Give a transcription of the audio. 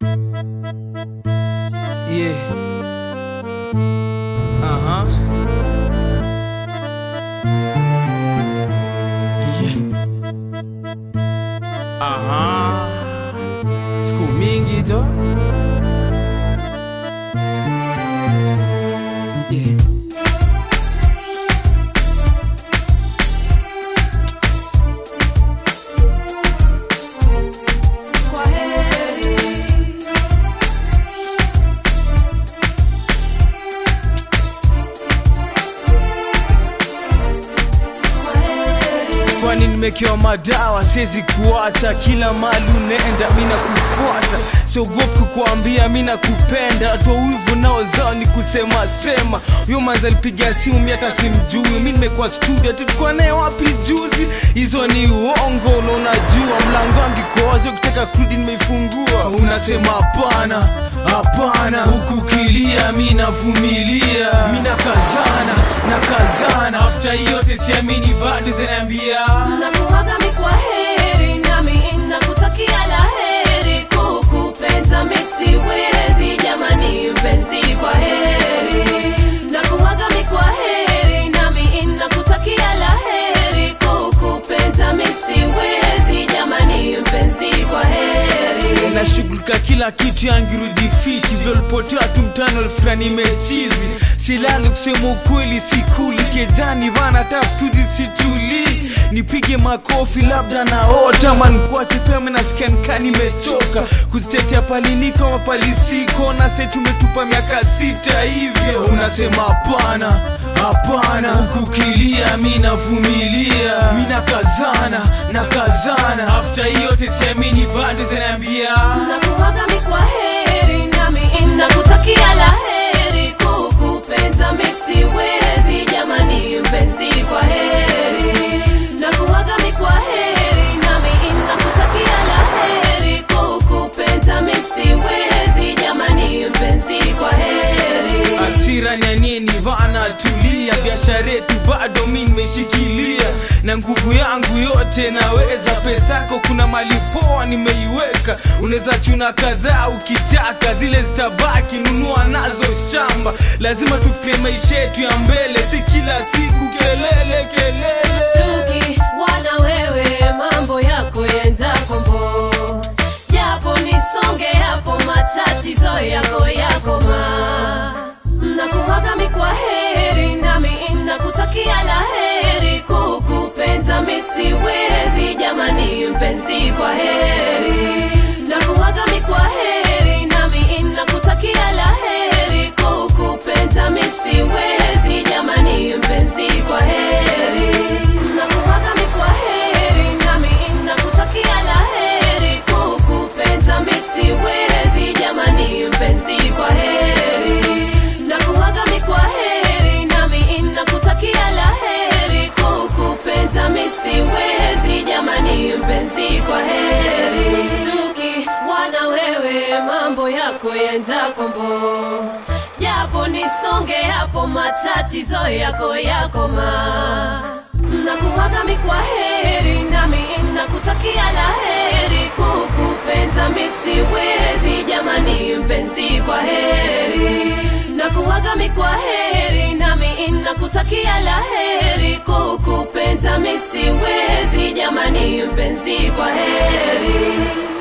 Yeah. Uh-huh. Yeah. Aha. Siku mingi jo. Yeah. Kwa heri. Kwa heri. kwani nimekewa madawa siwezi kuacha kila mali unaenda mina kufuata siogopi kukuambia mina kupenda toa wivu nao zao ni kusema sema huyo manzi alipiga simu mi hata simjui mi nimekuwa studio tulikuwa naye wapi juzi hizo ni uongo na unajua mlango wangu kowazi ukitaka kurudi nimeifungua unasema hapana hapana huku kilia mi navumilia mi nakazana nakazana afta yote siamini bado zinaambia Nakuaga mi kwa heri nami nakutakia la heri kukupenda mi siwezi jamani mpenzi kwa heri Nakuaga mi kwa heri nami nakutakia la heri kukupenda mi siwezi jamani mpenzi kwa heri nashughulika kila kitu yangirudi fiti vyolipotea tu mtano fulani mechizi silali kusema ukweli sikuli kejani vana hata skuzi situlii nipige makofi labda naota mankuache pema nasikia nikaa nimechoka kuzitetea palini kama palisiko na se tumetupa miaka sita hivyo unasema hapana hapana hukukilia mi navumilia mi nakazana nakazana afta yote siamini bado zinaambia Nakuaga mi kwa heri nami nakutakia la heri kukupenda mi siwezi jamani mpenzi kwa heri Nakuaga mi kwa heri nami nakutakia la heri kukupenda mi siwezi jamani mpenzi kwa heri hasira nyanieni vana tulia biashara yetu bado mi nimeshikilia na nguvu yangu yote naweza pesa yako kuna mali poa nimeiweka unaweza chuna kadhaa ukitaka zile zitabaki nunua nazo shamba lazima tufie maisha yetu ya mbele si kila siku kelele kelele Tuki wana wewe mambo yako yenda kombo japo nisonge hapo matatizo yako yakoma nakuaga mi kwa heri nami nakutakia la heri kukupenda mi siwezi jamani mpenzi kwa heri nakuaga mi kwa heri nami nakutakia la heri kukupenda mi siwezi jamani mpenzi kwa heri nakuaga mi kwa heri nami nakutakia la heri kukupenda mi siwezi jamani mpenzi kwa heri nakuaga mi kwa heri nami nakutakia la heri kukupenda mi siwezi jamani mpenzi kwa heri tuki wana wewe mambo yako yenda kombo japo nisonge hapo matatizo yako yakoma nakuaga mi kwa heri nami nakutakia la heri kukupenda mi siwezi jamani mpenzi kwa heri nakuaga mi kwa heri nami nakutakia la heri kukupenda mi siwezi jamani mpenzi kwa heri